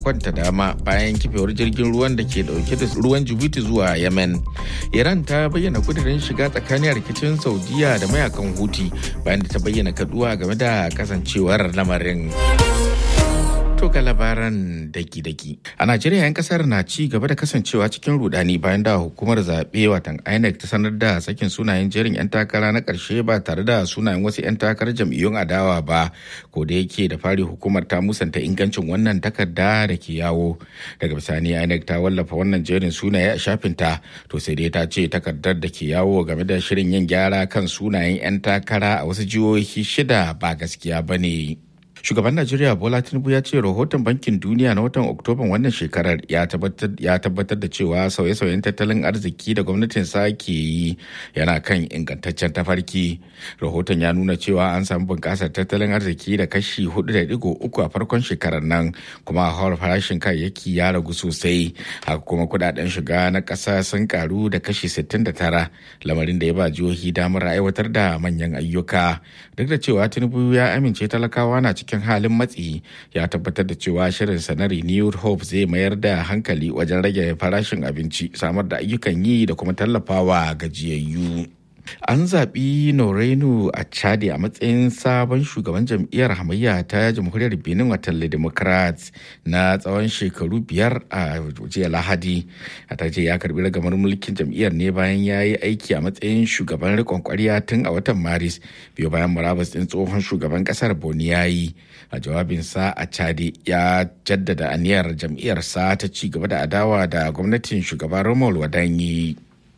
kwanta dama bayan kifewar jirgin ruwan da ke dauke da ruwan jibuti zuwa yemen iran ta bayyana kudirin shiga tsakanin rikicin saudiya da mayakan huti bayan da ta bayyana kaduwa game da kasancewar lamarin to ga labaran daki-daki a najeriya 'yan kasar na ci gaba da kasancewa cikin rudani bayan da hukumar zaɓe watan inec ta sanar da sakin sunayen jerin 'yan takara na ƙarshe ba tare da sunayen wasu 'yan takarar jam'iyyun adawa ba ko da yake da fari hukumar ta musanta ingancin wannan takarda da ke yawo daga bisani inec ta wallafa wannan jerin sunaye a shafinta to sai dai ta ce takardar da ke yawo game da shirin yin gyara kan sunayen 'yan takara a wasu jihohi shida ba gaskiya ba ne. shugaban najeriya bola tinubu ya ce rahoton bankin duniya na watan oktoban wannan shekarar ya tabbatar da cewa sauye-sauyen tattalin arziki da gwamnatin sa ke yi yana kan ingantaccen tafarki rahoton ya nuna cewa an samu bunƙasar tattalin arziki da kashi 4.3 a farkon shekarar nan kuma hawar farashin kayayyaki ya ragu sosai haka kuma kudaden shiga na ƙasa sun karu da kashi 69 lamarin da ya ba jihohi damar aiwatar da manyan ayyuka duk da cewa tinubu ya amince talakawa na cikin cikin halin matsi ya tabbatar da cewa shirinsa na renewed hope zai mayar da hankali wajen rage farashin abinci samar da ayyukan yi da kuma tallafawa gajiyayyu. An zaɓi Norenu a Chadi a matsayin sabon shugaban jam'iyyar hamayya ta jamhuriyar Benin watan Democrats na tsawon shekaru biyar a jiya Lahadi. A ta ce ya karbi ragamar mulkin jam'iyyar ne bayan ya yi aiki a matsayin shugaban riƙon ƙwarya tun a watan Maris biyu bayan murabus ɗin tsohon shugaban ƙasar Boni ya yi. A jawabinsa a Chadi ya jaddada aniyar jam'iyyarsa ta ci gaba da adawa da gwamnatin shugaban Romuald Wadanyi.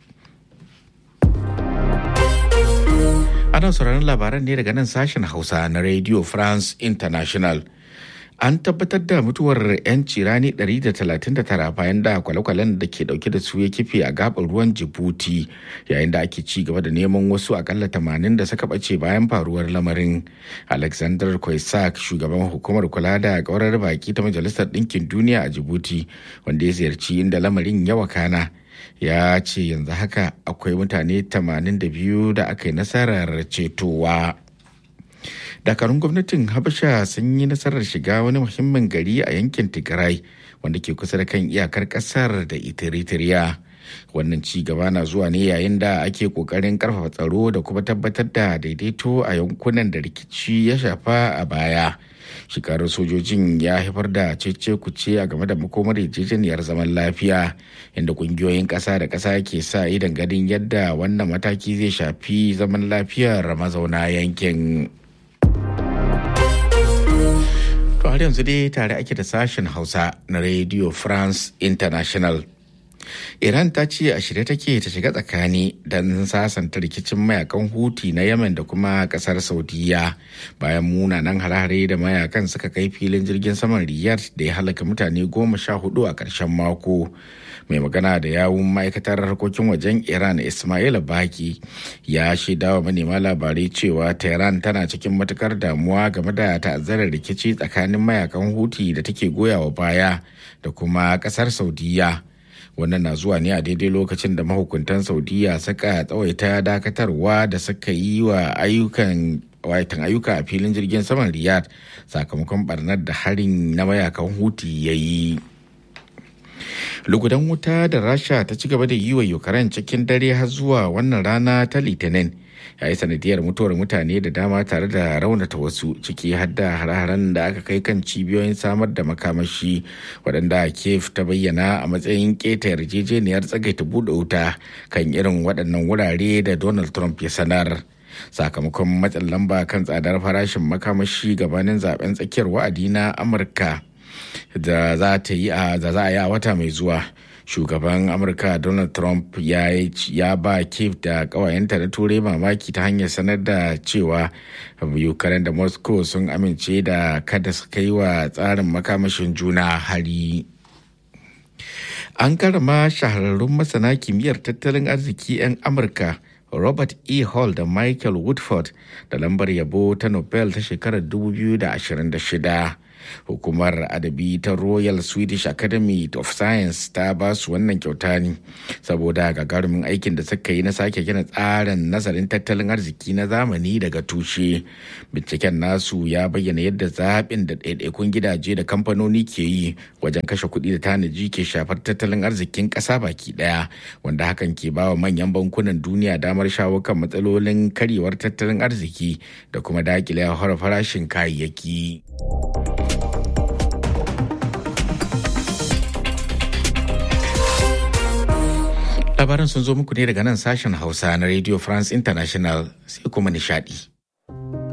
Ana sauraron labaran ne daga nan sashen Hausa na Radio France International. An tabbatar da mutuwar 'yanci rani 139 bayan da kwale-kwalen da ke dauke da su ya kife a gabar ruwan Djibouti yayin da ake ci gaba da neman wasu akalla 80 da suka bace bayan faruwar lamarin. Alexander Kwaisak shugaban hukumar kula da kaurar baki ta Majalisar Ɗinkin Duniya a Djibouti wanda ya ziyarci inda lamarin ya wakana. ya ce yanzu haka akwai mutane 82 da aka yi nasarar cetowa dakarun gwamnatin habasha sun yi nasarar shiga wani muhimmin gari a yankin tigray wanda ke kusa da kan iyakar kasar da eritrea wannan ci gaba na zuwa ne yayin da ake kokarin karfafa tsaro da kuma tabbatar da daidaito a yankunan da rikici ya shafa a baya shekarar sojojin ya haifar da cece kuce a game da makomar yarjejeniyar zaman lafiya inda kungiyoyin ƙasa da ƙasa ke sa idan ganin yadda wannan mataki zai shafi zaman lafiyar mazauna yankin. To har yanzu dai tare ake da sashen Hausa na Radio France International. Iran ta ce a shirye take ta shiga tsakani don sasanta rikicin mayakan Huti na Yemen da kuma kasar Saudiya bayan munanan harare da mayakan suka kai filin jirgin saman Riyadh da ya halaka mutane goma sha hudu a ƙarshen mako. Mai magana da yawun ma'aikatar harkokin wajen Iran Ismail Baki ya shaida wa manema labarai cewa Tehran tana cikin matukar damuwa game da ta'azzarar rikici tsakanin mayakan Huti da take goyawa baya da kuma ƙasar Saudiya. wannan na zuwa ne a daidai lokacin da mahukuntan saudiya suka tsawaita dakatarwa da suka yi wa ayyukan waitan ayyuka a filin jirgin saman riyadh sakamakon barnar da harin na mayakan huti ya yi lugudan wuta da rasha ta ci gaba da yi wa ukraine cikin dare har zuwa wannan rana ta litinin ya yi sanadiyar mutuwar mutane da dama tare da raunata wasu ciki har da hare-haren da aka kai kan cibiyoyin samar da makamashi waɗanda kiev ta bayyana a matsayin keta yarjejeniyar tsagaita buɗe wuta kan irin waɗannan wurare da donald trump ya sanar sakamakon matsin lamba kan tsadar farashin makamashi gabanin zaben tsakiyar wa'adi na amurka da za ta yi a wata mai zuwa shugaban amurka donald trump ya, ya ba kiev da kawayenta na turai mamaki ta hanyar sanar da cewa ukraine da moscow sun amince da kada su kai wa tsarin makamashin juna hari an karama shahararrun masana kimiyyar tattalin arziki 'yan amurka robert e hall da michael woodford da lambar yabo ta nobel ta shekarar 2026 hukumar adabi ta royal swedish academy of science ta ba su wannan kyauta ne saboda gagarumin aikin da suka yi na sake gina tsarin nazarin tattalin arziki na zamani daga tushe binciken nasu ya bayyana yadda zaɓin da ɗaiɗaikun gidaje da kamfanoni ke yi wajen kashe kuɗi da tanaji ke shafar tattalin arzikin ƙasa baki ɗaya wanda hakan ke ba wa manyan bankunan duniya damar shawo kan matsalolin karyewar tattalin arziki da kuma dakile hauhawar farashin kayayyaki. labaran sun zo muku ne daga nan sashen hausa na radio france international sai kuma nishadi.